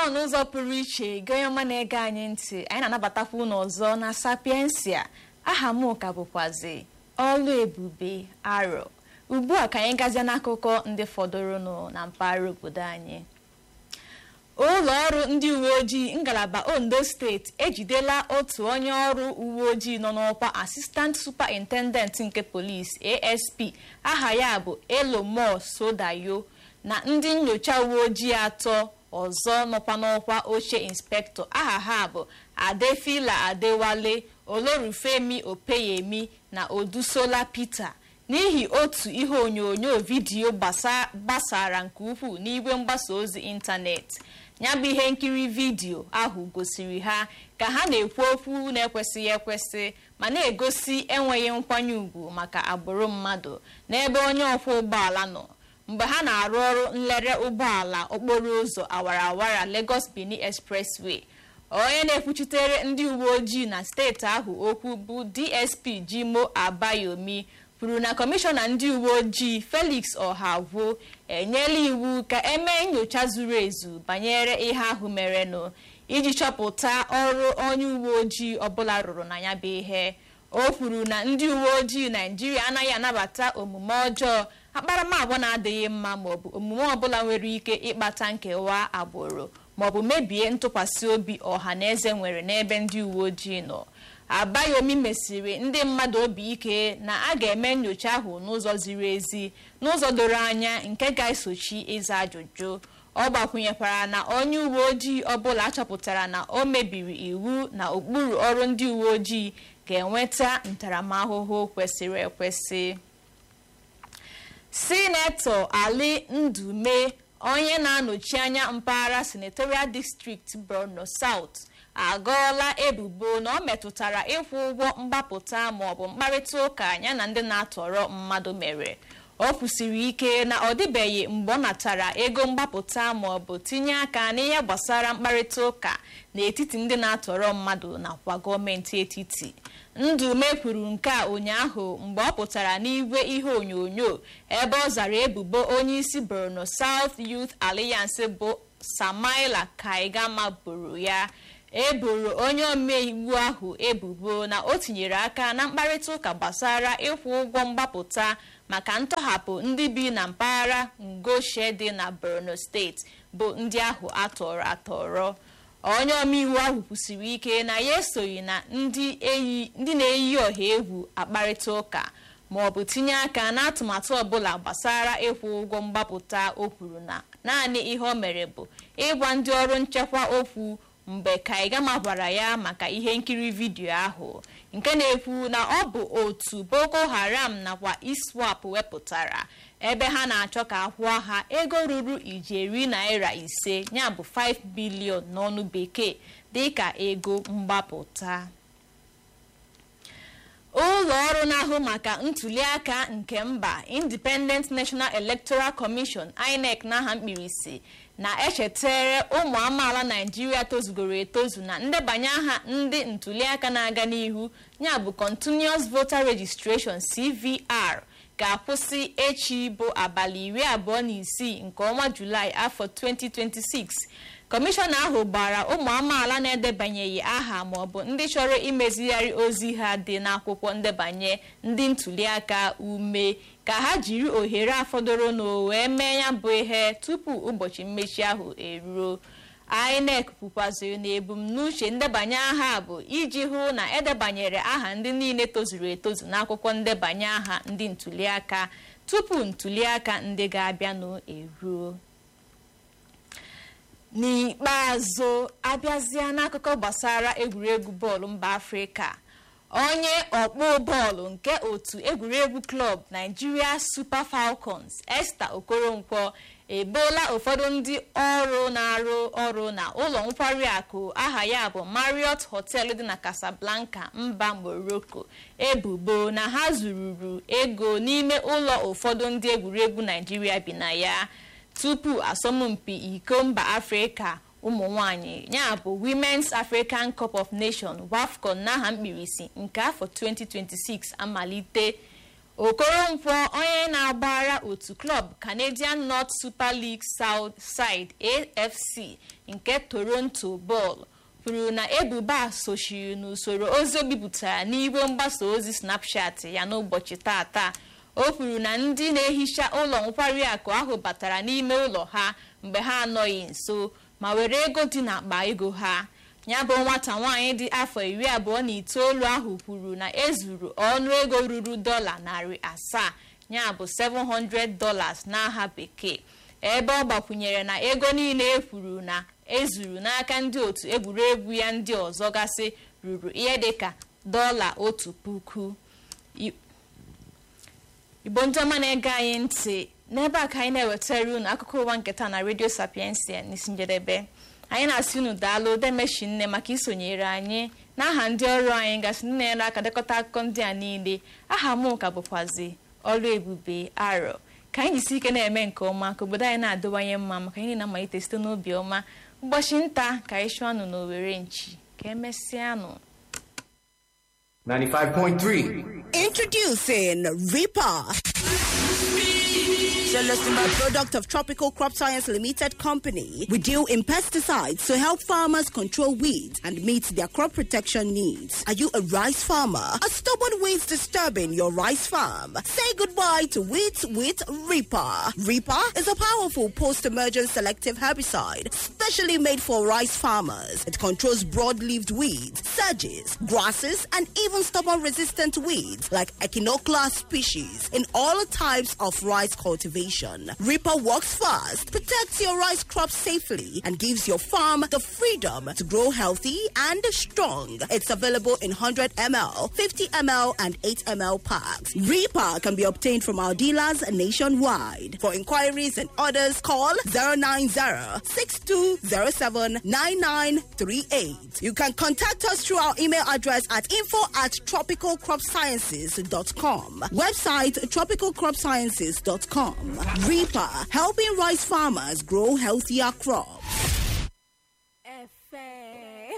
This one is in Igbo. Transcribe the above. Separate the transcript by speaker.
Speaker 1: n'ụzọ pụrụ iche gị onye ọma na-ege anyị ntị anyị na-anabatakwa unu ọzọ na sapiensia aha m ka bụkwazi ọlụ ebube arọ ugbu a ka anyị gazie n'akụkọ ndị fọdụrụnụ na mpaghara obodo anyị ụlọ ọrụ ndị uwe ojii ngalaba ondo steeti ejidela otu onye ọrụ uwe ojii nọ n'ọkwa asistant superintendent nke polisi asp aha ya bụ elomo sodayo na ndị nyocha uwe ojii atọ ọzọ nọkwa n'ọkwa oche inspektọ aha ha bụ adefila adewale olorufemi opeyemi na odusola peter n'ihi otu ihe onyonyo vidiyo gbasara nke ukwuu n'igwe mgbasa ozi ịntanetị ya bụ ihe nkiri vidiyo ahụ gosiri ha ka ha na-ekwu okwu na-ekwesịghị ekwesị ma na-egosi enweghị nkwanye ùgwù maka agbụrụ mmadụ n'ebe onye ọkwọ ụgbọala nọ mgbe ha na-arụ ọrụ nlere ụgbọala okporo ụzọ awara awara Lagos Benin Expressway onye na-ekwuchitere ndị uwe ojii na steeti ahụ okwu bụ DSP Jimo Abayomi kwuru na kọmishọna ndị uwe ojii Felix Ọhagwo enyela iwu ka emee nyocha zuru ezu banyere ihe ahụ merenụ iji chọpụta ọrụ onye uwe ojii ọbụla rụrụ na ya bụ ihe o kwuru na ndị uwe ojii Naijiria anaghị anabata omume ọjọọ akparamagwa na-adịghị mma maọbụ omume ọbụla nwere ike ịkpata nkewa agbụrụ maọbụ mebie ntụkwasị obi ọha na eze nwere n'ebe ndị uwe ojii nọ abayomi mesiri ndị mmadụ obi ike na a ga-eme nyocha ahụ n'ụzọ ziri ezi n'ụzọ doro anya nke ga-esochi ịza ajụjụ ọ gbakwunyekwara na onye uwe ojii ọbụla achọpụtara na o mebiri iwu na ụkpụrụ ọrụ ndị uwe ojii ga-enweta ntaramahụhụ kwesịrị ekwesị sinetọ ali ndume onye na-anọchi anya mpaghara senatorial district borno south agọọla ebubo na ọ metụtara ịkwụ ụgwọ mgbapụta maọbụ mkparịta ụka ya na ndị na-atọrọ mmadụ mere ọ kwụsiri ike na ọ dịbeghị mgbe ọ natara ego mgbapụta maọbụ tinye aka n'ihe gbasara mkparịta ụka n'etiti ndị na-atọrọ mmadụ nakwa gọọmenti etiti ndume kwuru nke a ụnyaahụ mgbe ọ pụtara n'igwe ihe onyonyo ebe ọ zara ebubo onye isi borno south youth alliance bụ samaila kaigama boro ya eboro onye omeiwu ahụ ebubo na o tinyere aka na mkparịta ụka gbasara ịkwụ ụgwọ mgbapụta maka ntọhapụ ndị bi na mpaghara ngoshe dị na borno steeti bụ ndị ahụ atọrọ atọrọ onye omeiwu ahụ kwusiri ike na ya esoghị na ndị na-eyi ọha egwu akparịta ụka ma ọ bụ tinye aka n'atụmatụ ọbụla gbasara ịkwụ ụgwọ mgbapụta o kwuru na naanị ihe o mere bụ ịgwa ndị ọrụ nchekwa okwu mgbe kaigama gwara ya maka ihe nkiri vidiyo ahụ nke na-ekwu na ọ bụ otu boko haram nakwa iswap wepụtara ebe ha na-achọ ka akwụọ ha ego ruru ijeri naira ise ya bụ 5 bilion n'ọnụ bekee dịka ego mgbapụta ụlọ ọrụ na-ahụ maka ntuliaka nke mba independent national electoral commission inec n'aha mkpirisi na-echetere ụmụ amaala naijiria tozugoro etozu na ndebanye aha ndị ntuliaka na-aga n'ihu ya bụ continuous voter registration cvr ga-akwụsị echi bụ abalị iri abụọ na isii nke ọnwa julaị afọ 2026 kọmishọna ahụ gbara ụmụ amaala na-edebanyeghị aha maọbụ ndị chọrọ imezigharị ozi ha dị n'akwụkwọ ndebanye ndị ntuliaka ume ka ha jiri ohere afọdụrụ na wee mee ya bụ ihe tupu ụbọchị mmechi ahụ eruo INEC kwukwaziri na ebumnuche ndebanye aha bụ iji hụ na edebanyere aha ndị niile tozuru etozu n'akwụkwọ ndebanye aha ndị ntuliaka tupu ntuliaka ndị ga-abịanụ eruo n'ikpeazụ abịazịa n'akụkọ gbasara egwuregwu bọọlụ mba afrịka onye ọkpụ bọọlụ nke otu egwuregwu klọb Nigeria Super Falcons Esther Okoronkwo eboola ụfọdụ ndị ọrụ na-arụ ọrụ na ụlọ nkwari akụ aha ya bụ Marriott Hotel dị na Casablanca mba Morocco ebubo na ha zururu ego n'ime ụlọ ụfọdụ ndị egwuregwu Nigeria bi na ya tupu asọmpi iko mba afrịka ụmụ nwanyị ya bụ Women's African Cup of Nations WAFCON n'aha mkpirisi nke afọ 2026 amalite okoronkwọ onye na-agbara otu klọb canadian north super league south side afc nke toronto bọọlụ kwuru na ebubo a sochiri n'usoro ozi o bipụtara n'igwe mgbasa ozi snapchat ya n'ụbọchị tata o kwuru na ndị na-ehicha ụlọ nkwari akụ ahụ batara n'ime ụlọ ha mgbe ha anọghị nso ma were ego dị n'akpa ego ha ya bụ nwata nwaanyị dị afọ iri abụọ na itoolu ahụ kwuru na ezuru ọnụ ego ruru dọla narị asaa ya bụ 700 dollars n'aha bekee ebe ọ gbakwunyere na ego niile e kwuru na ezuru n'aka ndị otu egwuregwu ya ndị ọzọ gasị ruru ihe dịka dọla otu puku igbo ndị ọma na-ege anyị ntị n'ebe a ka anyị na-ewetara unu akụkọ ụwa nketa na redio sapiensia n'isi njedebe anyị na-asị unu daalụ demeshi nne maka isonyere anyị n'aha ndị ọrụ anyị gasị ndị na-ere aka dekọta akụkọ ndị a niile aha m ka bụkwazi ọrụ ebube arọ ka anyị jisi ike na-eme nke ọma ka obodo anyị na-adịwanye mma maka anyị na-amalite site n'obi ọma ụbọchị nta ka anyị chụọ anụ n'owere nchi ka emesịanụ
Speaker 2: 95.3.
Speaker 3: Introducing Reaper. A product of Tropical Crop Science Limited Company. We deal in pesticides to help farmers control weeds and meet their crop protection needs. Are you a rice farmer? Are stubborn weeds disturbing your rice farm? Say goodbye to weeds with Reaper. Reaper is a powerful post-emergent selective herbicide specially made for rice farmers. It controls broad-leaved weeds, sedges, grasses, and even stubborn-resistant weeds like Echinoclea species in all types of rice cultivation. Reaper works fast, protects your rice crop safely, and gives your farm the freedom to grow healthy and strong. It's available in 100 ml, 50 ml, and 8 ml packs. Reaper can be obtained from our dealers nationwide. For inquiries and orders, call 090 6207 9938. You can contact us through our email address at info at tropicalcropsciences.com. Website tropicalcropsciences.com. Reaper, helping rice farmers grow healthier crops.